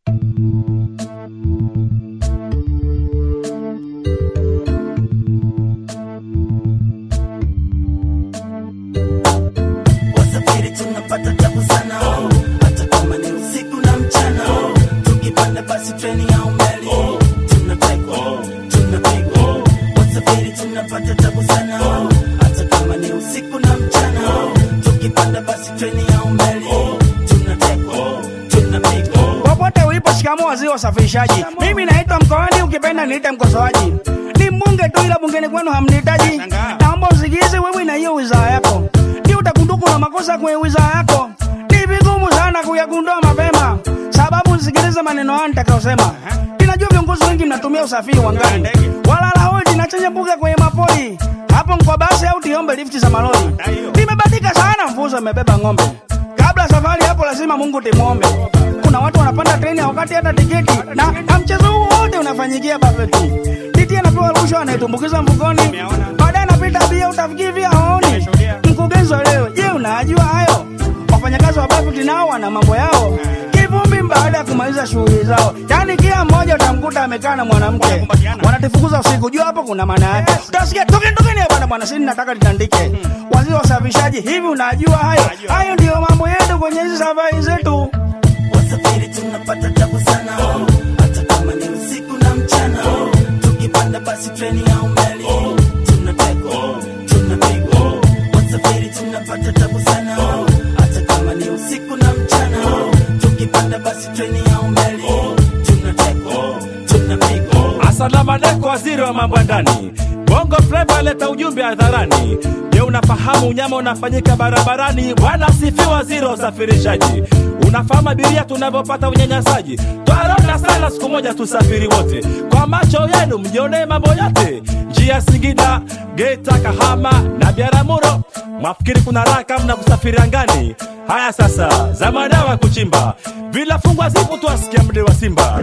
wasafiri tunapata tabu sana hata kama ni usiku na mchana tukipanda basi treni au meli tunatekwa tunapigwa wasafiri tunapata tabu sana hata kama ni usiku na mchana tukipanda basi treni au meli tunatekwa tunapigwa popote ulipo shikamoo waziri wa usafirishaji mimi naitwa mkoani ukipenda niite mkosoaji ni mbunge tu ila bungeni kwenu hamnihitaji naomba usikize wewe na hiyo wizara yako ni utakunduku na makosa kwenye wizara yako ni vigumu sana kuyagundua mapema sababu usikilize maneno haya nitakayosema ninajua viongozi wengi mnatumia usafiri wa ngani walala hodi na chenye mbuga kwenye mapori hapo mkwa basi au tiombe lifti za malori nimebadika sana mfuzo amebeba ng'ombe kabla safari hapo lazima mungu timwombe kuna watu wanapanda treni wakati hata tiketi na, na mchezo huu wote unafanyikia bafeti titi anapewa rushwa anaitumbukiza mfukoni baadaye anapita bia utafikiri vya haoni mkurugenzi wa leo je unajua hayo wafanyakazi wa bafeti nao wana mambo yao kivumbi baada ya kumaliza shughuli zao yaani kila mmoja utamkuta amekaa na mwanamke wanatifukuza usiku jua hapo kuna maana yake utasikia tokeni tokeni bwana bwana sini nataka litandike waziri wa usafirishaji hivi unajua hayo hayo ndiyo mambo yetu kwenye hizi safari zetu wasafiri tunapata tabu sana hata kama ni usiku na mchana tukipanda basi treni au meli tunatekwa tunapigwa wasafiri tunapata tabu sana hata kama ni usiku na mchana tukipanda basi treni au meli tunatekwa tunapigwa Asalamu alaikum, waziri wa mambo ya ndani. Bongo Flava leta ujumbe hadharani. Je, unafahamu unyama unafanyika barabarani? Bwana asifiwe, waziri wa usafirishaji. Unafahamu abiria tunavyopata unyanyasaji? Twarona sana, siku moja tusafiri wote, kwa macho yenu mjionee mambo yote. Njia Singida, Geita, Kahama na Biaramuro, mwafikiri kuna raha kama na kusafiri angani? Haya sasa, za madawa kuchimba, bila fungwa zipo tuwasikia mde wa Simba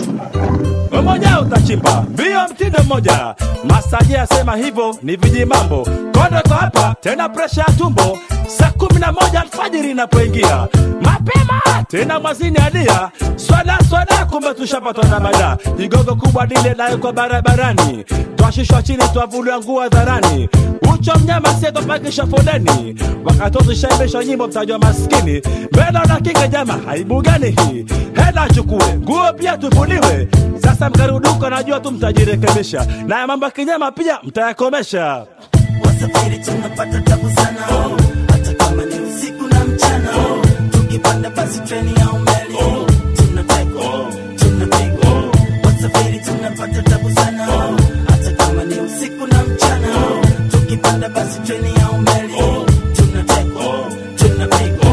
mmoja utachimba mbio mtindo mmoja masaji asema hivyo ni viji mambo kondo kwa hapa tena presha ya tumbo saa kumi na moja alfajiri inapoingia mapema tena mwazini adia swada swada kumbe tushapatwa na mada igogo kubwa dile nayo kwa barabarani twashishwa chini twavuliwa nguo hadharani ucho mnyama sietopakisha foleni wakati tushaibishwa nyimbo mtajwa maskini mbele na kinga jama aibu gani hii hela achukue nguo pia tuvuliwe sasa mkaruduka najua tu mtajirekebisha na ya mambo ya kinyama pia mtayakomesha wasafiri tunapata tabu sana hata kama ni usiku na mchana tukipanda basi treni au meli tunatekwa tunapigwa wasafiri tunapata tabu sana hata kama ni usiku na mchana tukipanda basi treni au meli tunatekwa tunapigwa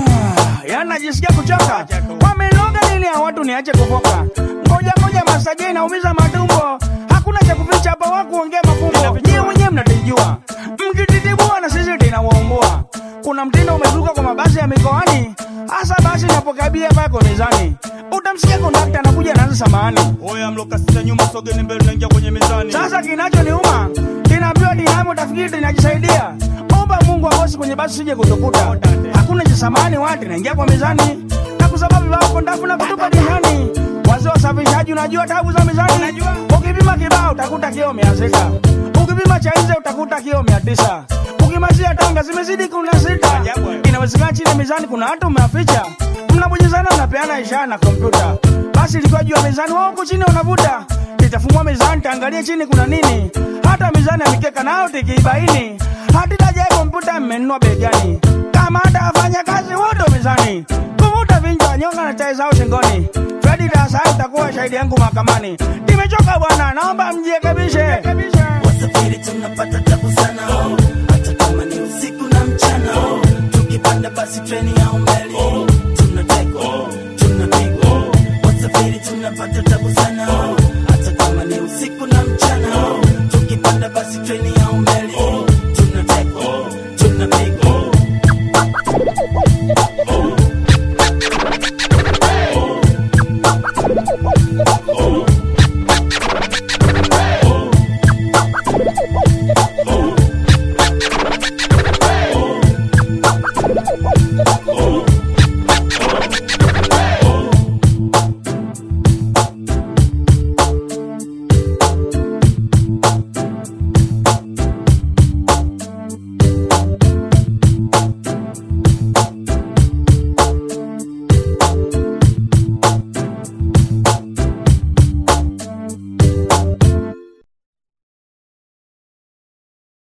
yaani najisikia kuchoka wamenoga nini ya watu niache kufoka ngoja ngoja masaji inaumiza matumbo hakuna cha kuficha hapa wakuongea mafumbo nyie mwenyewe mnatijua mkititibua na sisi tinawaumbua kuna mtindo umezuka kwa mabasi ya mikoani hasa basi napokabia pako mezani utamsikia kondakta anakuja naanza samahani oya mlokasita nyuma sogeni mbele naingia kwenye mizani sasa kinachoniuma kinaambiwa dinamo tafikiri tinajisaidia omba mungu akosi kwenye basi sije kutukuta hakuna cha samani wati naingia kwa mizani na kusababu wako ndafu na kutupa dihani wazee wa usafirishaji unajua tabu za mizani ukipima kibao utakuta kio mia sita ukipima cha nje utakuta kio mia tisa ukimazia tanga zimezidi kuna sita inawezekana chini ya mizani kuna hata umeaficha mnabonyezana mnapeana ishara na kompyuta basi ilikuwa juu ya mizani wao huku chini wanavuta litafumua mizani taangalie chini kuna nini hata mizani ya mikeka nayo tikiibaini hatitajae kompyuta mmenunua begani kama hata wafanya kazi wote mizani kuvuta vinjwa nyonga na chai zao shingoni fredi dasai utakuwa shahidi yangu mahakamani nimechoka bwana naomba mjirekebishe wasafiri tunapata tabu sana hata kama ni usiku na mchana tukipanda basi treni au meli tunatekwa tunapigwa wasafiri tunapata tabu sana hata kama ni usiku na mchana tukipanda basi treni